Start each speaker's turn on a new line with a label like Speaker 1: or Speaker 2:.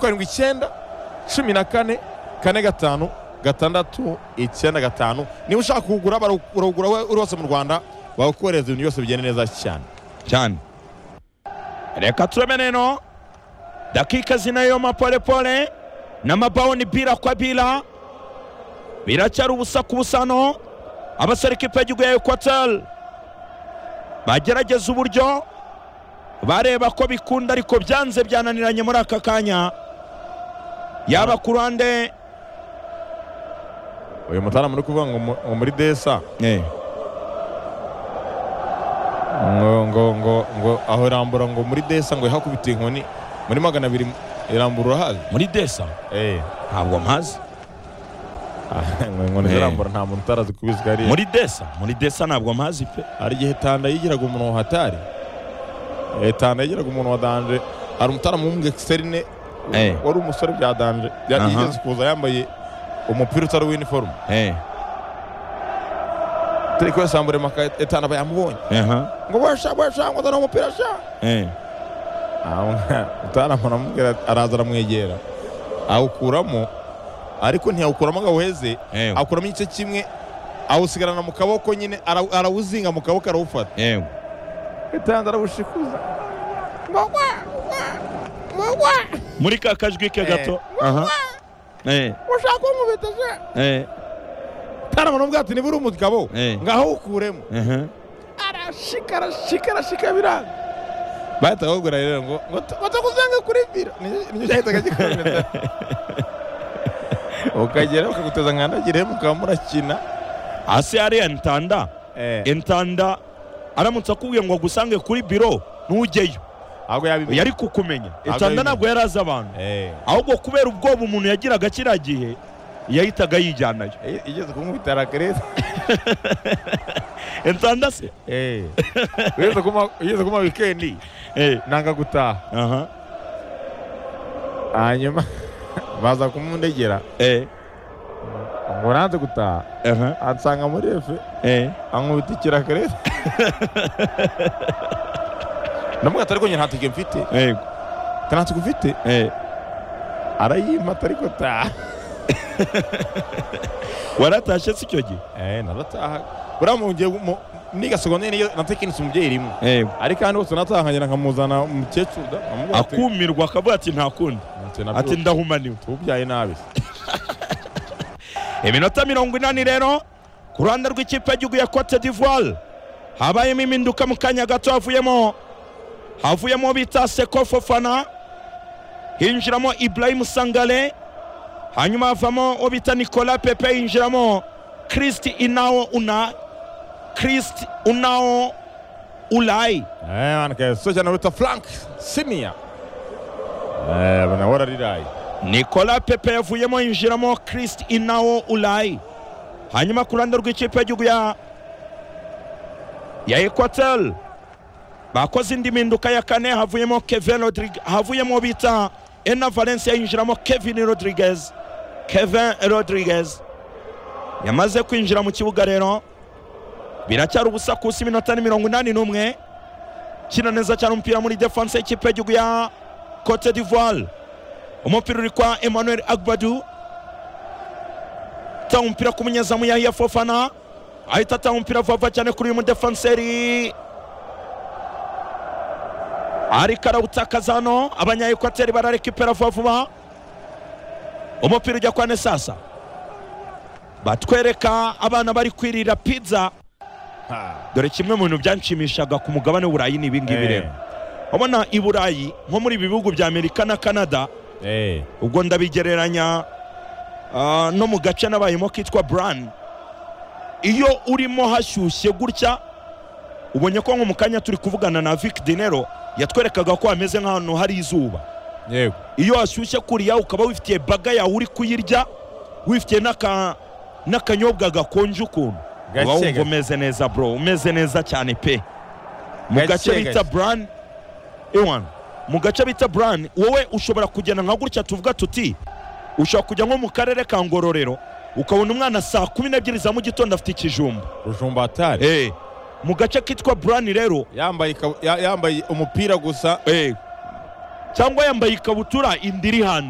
Speaker 1: karindwi icyenda cumi na kane kane gatanu gatandatu icyenda gatanu niba ushaka kugura barawugura uri wose mu rwanda bawukohereza ibintu byose bigenda neza cyane
Speaker 2: cyane reka turebe neno dakika zinayo mapolepole n'amabawuni bira kwa bira biracyari ubusa ku busano abasore ikipe y'igihugu ya ekwateri bagerageza uburyo bareba ko bikunda ariko byanze byananiranye muri aka kanya yaba ku ruhande
Speaker 1: uyu mutaramu uri kuvuga ngo mu- ngo muri desa ngo ngo ngo ngo aho irambura ngo muri desa ngo ihakubita inkoni muri magana abiri irambura urahazi
Speaker 2: muri desa
Speaker 1: Eh.
Speaker 2: ntabwo mpazi
Speaker 1: Ah, ngo inkoni
Speaker 2: Eh.
Speaker 1: zirambura nta muntu utarazi kubizi hariya
Speaker 2: muri desa muri desa ntabwo mpazi pe
Speaker 1: hari igihe tanda yigiraga umuntu wa hatari Eh, tanda yigiraga umuntu wa danje hari umutaramu w'umwexerine
Speaker 2: Eh.
Speaker 1: wari umusore bya danje yari
Speaker 2: Aha.
Speaker 1: yigeze kuza yambaye umupira utari w'iniforume
Speaker 2: Eh,
Speaker 1: turi kwesambure maka etana bayamubonye
Speaker 2: aha,
Speaker 1: ngo wesha wesha ngo uzane umupira sha
Speaker 2: eh,
Speaker 1: utaramu aramubwira araza aramwegera awukuramo ariko ntiyawukuramo ngo awuheze
Speaker 2: eh,
Speaker 1: awukuramo igice kimwe awusigarana mu kaboko nyine ara- arawuzinga mu kaboko arawufata
Speaker 2: eh,
Speaker 1: itanze arawushikuza
Speaker 2: muri ka kajwi ke gato aha, eh,
Speaker 1: ushaka kumubita se
Speaker 2: eh,
Speaker 1: utaramu aramubwira ati niba uri umugabo
Speaker 2: Eh.
Speaker 1: ngaho awukuremo
Speaker 2: aha,
Speaker 1: arashika arashika arashika biranga bahita bakubwira rero ngo ngo ta- ngo takuzange kuri vira Ni- nicyo cyahitaga gikomeza ukagera bakaguteza nkandagire mukaba murakina
Speaker 2: hasi hariya ntanda entanda aramutse akubwiye ngo agusange kuri biro ntujyeyo
Speaker 1: ahubwo yabimenye
Speaker 2: yari kukumenya
Speaker 1: Ntabwo
Speaker 2: entanda
Speaker 1: yabimenye.
Speaker 2: ntabwo yari azi abantu
Speaker 1: Eh.
Speaker 2: ahubwo kubera ubwoba umuntu yagiraga kiriya gihe yahitaga yijyanayo
Speaker 1: I- igeze kumwita rakerete
Speaker 2: entanda se
Speaker 1: igeze kuma igeze kuma wikendi
Speaker 2: Eh,
Speaker 1: nanga gutaha
Speaker 2: aha,
Speaker 1: hanyuma baza kumundegera
Speaker 2: eh,
Speaker 1: ngo nanze gutaha
Speaker 2: aha,
Speaker 1: ansanga muri efe
Speaker 2: eh,
Speaker 1: ankubita ikirakerete namubwira ati ariko njye nta tike mfite
Speaker 2: eh,
Speaker 1: ntatwe ufite
Speaker 2: eh.
Speaker 1: arayimata ariko taha
Speaker 2: waratashye si icyo gihe
Speaker 1: naratahaga buriya mu gihe mu- niga segonderi niyo na tekinisi umubyeyi irimo
Speaker 2: Eh,
Speaker 1: ariko ahandi hose natahangera nkamuzana umukecuru da nkamubwira ati-
Speaker 2: akumirwa akavuga ati nta kundi
Speaker 1: ati nabyo
Speaker 2: ati ndahumaniwe
Speaker 1: tubyaye nabi
Speaker 2: iminota mirongo inani rero ku ruhande rw'ikipe y'igihugu ya cote d'ivoire habayemo impinduka mu kanya gato havuyemo havuyemo bita seko fofana hinjiramo ibrahim sangare hanyuma havamo uwo bita nicolas pepe hinjiramo christ inao una christ unao ulayi
Speaker 1: Eh, man, ke so cyane wita frank siniya nawe arariraye
Speaker 2: nicolas pepe yavuyemo yinjiramo christ inawo ulayi hanyuma ku ruhande rw'ikipe y'igihugu ya ya ekwateri bakoze indi mpinduka ya kane havuyemo kevin rodrigue havuyemo bita ena valencia yinjiramo kevin rodriguez kevin rodriguez yamaze kwinjira mu kibuga rero biracyari ubusakusi iminota ni mirongo inani n'umwe kina neza cyane umupira muri defanse y'ikipe y'igihugu ya cote d'ivoire umupira uri kwa emmanuel agbadu atanga umupira ku munyezamu yahiya fofana ahita atanga umupira vuba cyane kuri uyu mudefanseri ariko arawutakaza hano abanyayekwateri bararekipera vuba vuba umupira ujya kwa nesasa batwereka abana bari kwirira pizza dore kimwe mu bintu byanshimishaga ku mugabane w'uburayi ni ibingibi rero ubona i burayi nko muri ibi bihugu bya amerika na canada ubwo ndabigereranya ah, no mu gace nabayemo kitwa burani iyo urimo hashyushye gutya ubonye ko nko mu kanya turi kuvugana na vic dinero yatwerekaga ko hameze nk'ahantu hari izuba
Speaker 1: yego
Speaker 2: iyo hashyushye kuriya ukaba wifitiye baga yawe uri kuyirya wifitiye n'aka n'akanyobwa gakonje ukuntu
Speaker 1: Gake
Speaker 2: uba wumva
Speaker 1: gake.
Speaker 2: umeze neza bro umeze neza cyane pe mu
Speaker 1: Gake
Speaker 2: gace bita
Speaker 1: gake.
Speaker 2: burani iwan mu gace bita burani wowe ushobora kugenda nka gutya tuvuga tuti ushobora kujya nko mu karere ka ngororero ukabona umwana saa kumi n'ebyiri za mu gitondo afite ikijumba
Speaker 1: rujumba atari
Speaker 2: Eh, mu gace kitwa burani rero
Speaker 1: yambaye ikabu- ya- yambaye umupira gusa
Speaker 2: eh, cyangwa yambaye ikabutura indi iri hanze